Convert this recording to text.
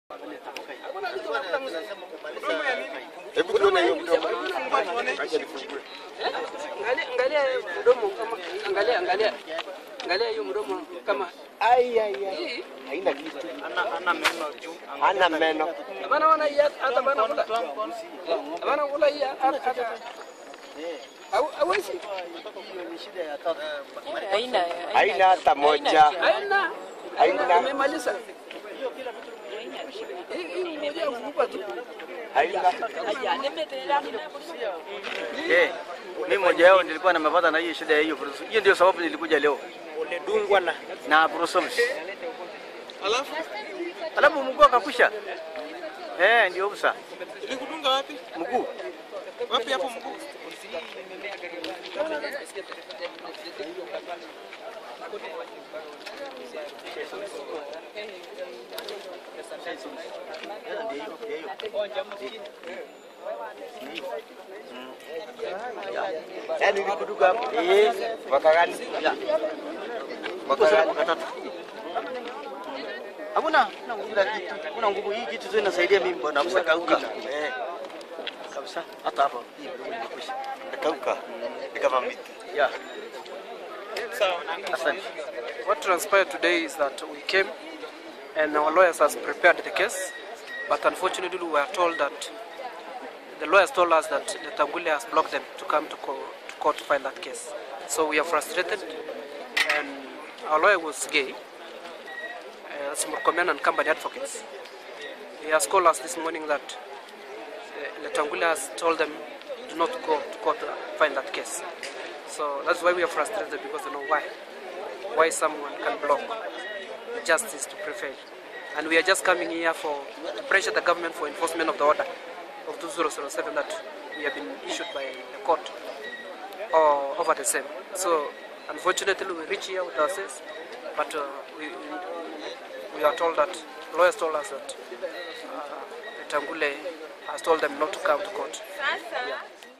Hebu tuone hiyo mdomo. Acha nifungue. Angalia angalia mdomo kama angalia angalia. Angalia hiyo mdomo kama Ai ai ai. hii. Haina kitu. Hana meno. Bana wana hii hata bana kula. Bana kula hii hata hata. Au hawezi. Haina Haina hata moja. Haina. Haina. Haina. Imemaliza. Hii hii moja kukupa tu. Haina. Eh, mimi mmoja wao nilikuwa nimepata na hiyo shida ya hiyo bruce. Hiyo ndio sababu nilikuja leo. Ulidungwa na Na brucellosis. Alafu alafu mguu akakusha. Eh, ndio busa. ilikudunga wapi? Mguu. Wapi hapo mguu? Yaani nilikuduka hapo. Eh, mwaka gani? Mwaka Sasa gani? mwaka tatu. Hamuna, hamuna nguvu ya kitu. Hamuna nguvu hii kitu tu inasaidia mimi bwana msakauka. Eh. Kabisa. Hata hapa hii ndio imekwisha. Nakauka. Ni kama miti. Yeah. Asante. What transpired today is that we came and our lawyers has prepared the case, but unfortunately we were told that the lawyers told us that the Tangule has blocked them to come to, co- to court to file that case. So we are frustrated, and our lawyer was gay, uh, Simurkomen and Company Advocates. He has called us this morning that uh, Letangule has told them do not go to court to file that case. So that's why we are frustrated because they know why why someone can block justice to prevail. And we are just coming here for to pressure the government for enforcement of the order of 2007 that we have been issued by the court or over the same. So unfortunately we reach here with ourselves, but uh, we, we, we are told that lawyers told us that uh, Tangule has told them not to come to court. Sasa